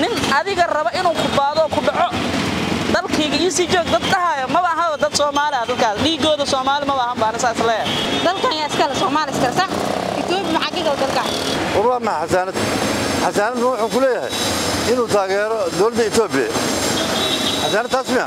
nin adiga raba inuu ku baado ku dhaco dalkayga ii sii joog dad dhahaya maba ahaba dad soomaali ah dadkaas dhiigooda soomaali maba ahan baana saas leeyahay dalkan yaa iskale soomaali iskale sax etoobiya maxaa ka gala dalkan war waa maxa xasaanad xasaanadna wuxuu ku leeyahay inuu taageero dowladda etoobiya xasaanad taas miya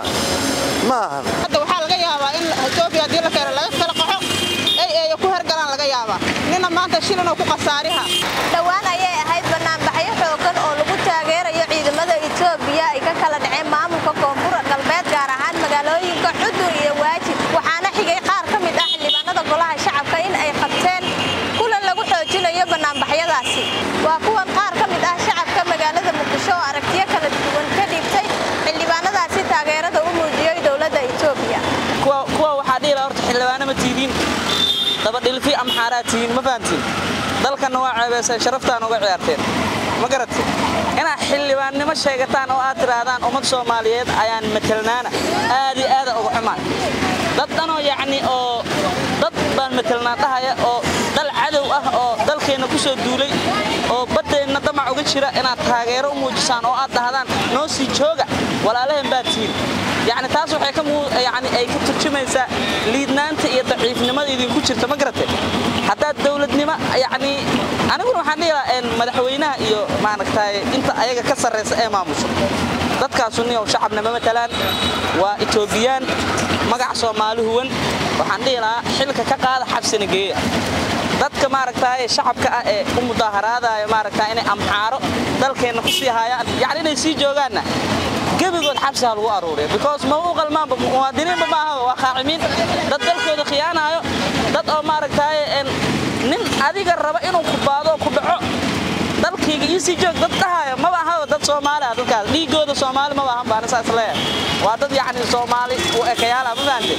ma ahan hadda waxaa laga yaabaa in etoobiya haddii la keeno laga kala qaxo ay eeyo ku hergalaan laga yaabaa nina maanta shilinoo ku khasaariha dhowaan ayay ahayd banaanbaxyo xoogan oo lagu taageerayo ciidamada etoobiya ay ka kala dhaceen maamulka koonfur galbeed gaar ahaan magaalooyinka xudur iyo waajib waxaana xigay qaar ka mid ah xildhibaanada golaha shacabka in ay qabteen kulan lagu xoojinayo banaanbaxyadaasi waa kuwan qaar ka mid ah shacabka magaalada muqdisho oo aragtiyo kala duwan ka dhiibtay xildhibaanadaasi taageerada u muujiyey dowladda etoobiya kuwa kuwa waxaa dhihi lahaa horta xildhibaano ma tiidiin dabadhilfi amxaaraa tihiin ma fahantiin dalkanna waa ceebayseen sharaftaan uga ciyaarteen ma garatay inaad xildhibaannimo sheegataan oo aad tidhaahdaan ummad soomaaliyeed ayaan matelnaana aad iyo aada uga xumaan dad dhanoo yacni oo dad baan matelnaa dhahaya oo dal cadow ah oo dalkeenna ku soo duulay oo baddeenna damac uga jira inaad taageero u muujisaan oo aad dhahdaan noo sii jooga walaalaheen baad tihiin yacni taas waxay ka muu yacni ay ka turjumaysaa liidnaanta iyo daciifnimada idinku jirta ma garatay haddaad dowladnimo yacni aniguna waxaan dhihi lahaa een madaxweynaha iyo maaragtay inta ayaga ka sarraysa ee maamusho dadkaasu niyow shacabna ma matalaan waa etoobiyaan magac soomaali huwan waxaan dhihi lahaa xilka ka qaada xabsina geeya dadka maaragtay shacabka ah ee u mudaaharaadaya maaragtay inay amxaaro dalkeenna ku sii hayaan yacni inay sii joogaanna gebigood xabsi ha lagu aruuriya because ma u qalmaanba muwaadiniinba ma ahaba waa qaacimiin dad dalkooda khiyaanayo dad oo maaragtay een nin adiga raba inuu ku baado ku dhaco dalkayga ii sii joog dad dhahaya maba ahaba dad soomaali ah dadkaas dhiigooda soomaali maba ahan baana saas leeyahay waa dad yacni soomaali u ekayaala ma fahantay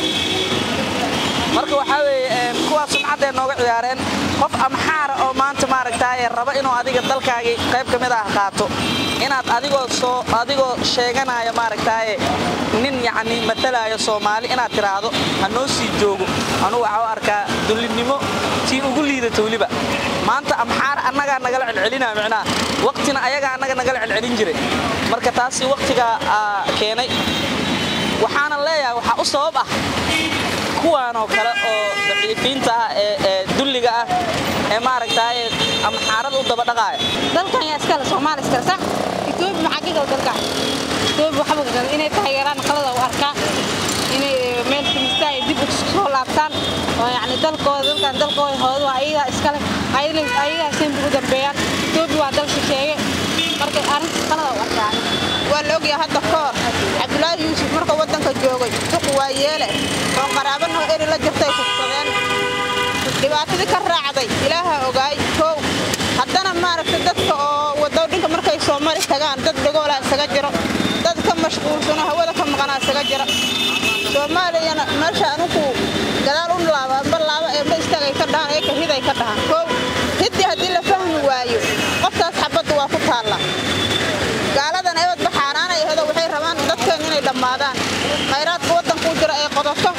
marka waxaa weeye kuwaas sumcaddee nooga ciyaareen qof amxaara oo maanta maaragtaaye raba inuu adiga dalkaagii qayb ka mid ah qaato inaad adigoo soo adigoo sheeganaya maaragtaaye nin yacni matalaayo soomaali inaad tidhaahdo ha noo sii joogo anugu waxaa u arkaa dullinnimo tii ugu liidata weliba maanta amxaar annagaa nagala celcelinaya micnaha waqtina ayagaa annaga nagala celcelin jiray marka taasi waqtigaa keenay waxaana leeyahay waxaa u sabab ah kuwaanoo kale oo daciifiinta ah ee dulliga ah ee maaragtaaye amxaarada u dabadhaqaaya dalkan yaa iskale soomaali iskale sax etoobiya maxaa ka gala dalkan etoobiya waxba ka gala inay taageeraan qalada u arkaa inay meel filistaan ay dib ugu soo laabtaan oo yacni dalkooda dalkan dalkooda hoodu waa ayagaa iskale ayagaa sempre u dambeeyaan etoobiya waa dal shisheeye marka arrinta qalada u arkaa waa la ogyahay hadda koor cabdulaahi yuusuf marka waddanka joogay duqu waa yeele oo qaraabana eri la jirtay kufsadeen dhibaatadii ka raacday ilaaha ogaay kow haddana maaragtay dadka oo wadowdhinka markay soo mari tagaan dad dhagoolaa isaga jiro dad ka mashquulsano hawada ka maqanaa isaga jira soomaaliyana meesha anugu gadaal u laaba amba laaba ee ma istaagay ka dhahaan ee ka hiday ka dhahaan kow hiddii haddii la fahmi waayo qoftaas xabaddu waa ku taalla gaaladan ewadba xaaraanay ahdo waxay rabaan dadkeen inay dhammaadaan khayraadka waddankuu jira ay qodato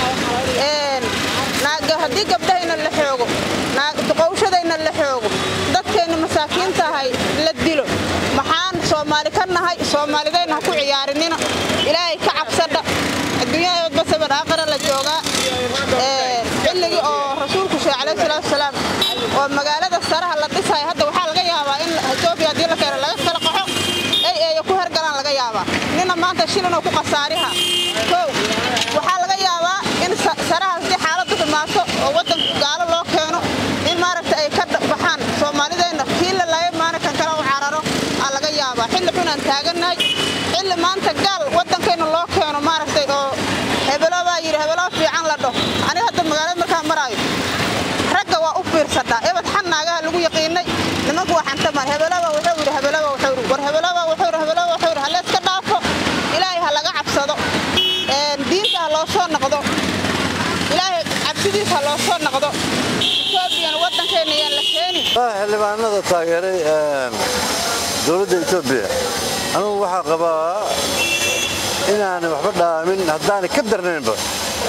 haddii gabdhahayna la xoogo duqowshadayna la xoogo dadkeenna masaakiinta ahay la dilo maxaan soomaali ka nahay soomaalidayna ha ku ciyaarinina ilaahay ka cabsadha adduunyada ewadba saban aakhira la joogaa xilligii oo rasuulku sheegay calayhi salaatu wasalaam oo magaalada saraha la dhisaya hadda waxaa laga yaabaa in etoobiya haddii la keeno laga kala qaxo ay eeyo ku hergalaan laga yaabaa nina maanta shilinoo ku khasaariha kow waxaa laga yaabaa in saraha haddii xaaladdu dhimaato oo waddanka gaalo loo keeno in maaragta ay ka baxaan soomaalideenna kii la laaya maana kan kale u cararo aa laga yaabaa xilli xunaan taagannahay xilli maanta gaal waddankeenna loo keeno maaragtay oo hebelo baa yidhi hebelo fiican la dho aniga hadda magaalada markaan maraayo ragga waa u fiirsadhaa ebad xannaagaha lagu yaqiinay nimanku waa xantamaan hebelaba wuxuu yidhi hebelaba wuxuu yidhi war hebelaba wuxuu yidhi hebelaba wuxuu yidhi hallayska dhaafo ilaahay ha laga cabsado diinta ha loo soo noqdo ilaahay cabsidiisa ha loo soo noqdo etoobiyana waddankeenna yaan la keeni xildhibaanada taageeray dowladda etoobiya anugu waxaa qabaa inaanay waxba dhaamin haddaanay ka darnaynba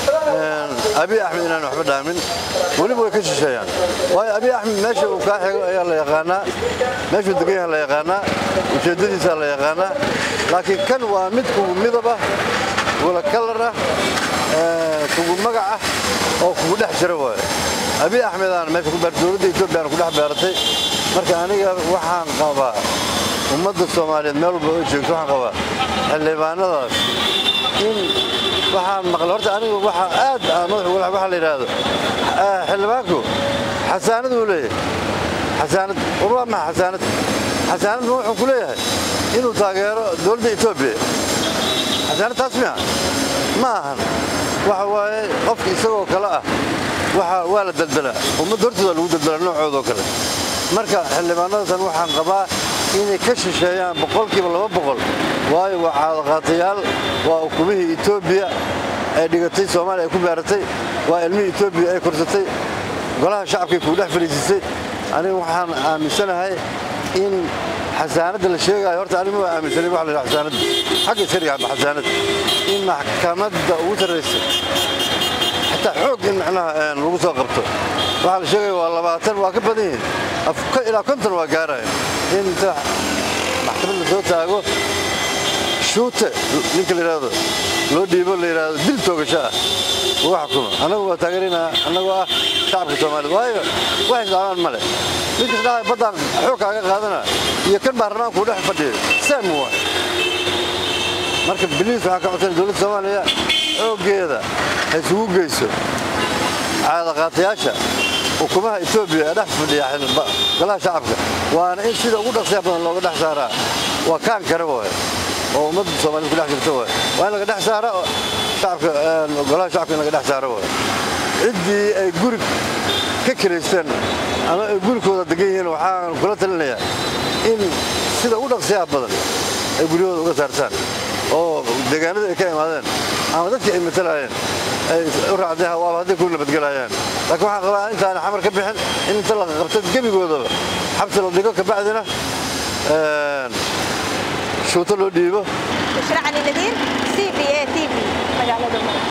abiy axmed inaan waxba dhaamin weliba way ka shisheeyaan waayo abiy axmed meesha uu kaa xigo ayaa la yaqaanaa meeshuu degan yaha la yaqaanaa ujeeddadiisaa la yaqaanaa laakiin kan waa mid kugu midab ah wala kalar ah kugu magac ah oo kugu dhex jira waayo abiy axmed aan meesha ku beertay dowladda etoobiya aan ku dhex beeratay marka aniga waxaan qabaa ummadda soomaaliyeed meel walba oo joogto waxaan qabaa xildhibaanadaas in waxaan maqlay horta aniga waxa aad madaxu waxa la yidhaahdo xildhibaanku xasaanad uu leeyahay xasaanad war waa maxa xasaanad xasaanadna wuxuu ku leeyahay inuu taageero dowladda etoobiya xasaanad taas miya ma ahan waxa waaye qofka isagoo kale ah waxa waa la daldalaa ummadda hortooda lagu daldalaa noocoodoo kale marka xildhibaanadasan waxaan qabaa inay ka shisheeyaan boqolkiiba laba boqol waayo waa caadaqaatayaal waa ukumihii etoobiya ay dhigatay soomaaliya ay ku beeratay waa ilmihii etoobiya ay korsatay golaha shacabkay kuu dhex fadhiisisay aniga waxaan aaminsanahay in xasaanadda la sheegaayo horta aniga waa aaminsanay wax la yidhaha xasaanadda xagga iska dhiga xasaanad in maxkamadda ugu sarraysa xataa xoog in macnaha lagu soo qabto waxaa la sheegaya waa labaatan waa ka badan yihiin ilaa konton waa gaaraya in inta maxkamad la soo taago shuute ninka la yidhaahdo loo dhiibo la yidhaahdo dil toogasho ah uga xukuma annagu waa taageeraynaa annagoo ah shacabka soomaaliyed waayo wax isdhaamaan male ninkas dhahay baddaan xoog kaaga qaadana iyo kan baarlamaankuu dhex fadhiyo sam waa marka biliis waxaa ka codsan dowladda soomaaliya xooggeeda ha isugu geyso caadaqaatayaasha xukumaha etoobiya ee dhex fadhiya golaha shacabka waana in sida ugu dhaqsiya badan looga dhex saaraa waa kaan kare waay oo ummadda soomaaliyed ku dhex jirta waay waa in laga dhex saara shacabka golaha shacabka in laga dhex saaro waay ciddii ay guri ka kiraysteen ama ay gurikooda degan yihiin waxaan kula talinayaa in sida ugu dhaqsiyaha badan ay guryahooda uga saartaan oo deegaanada ay ka imaadeen ama dadkii ay matalaayeen ay u raacdeen waaba hadday ku nabadgelayaan laakiin waxaan qabaa intaana xamar ka bixin in inta la qabta gebigoodaba xabsi la dhigo kabacdina shuuto loo dhiibo bushra cali nadiir c b a t v magaalada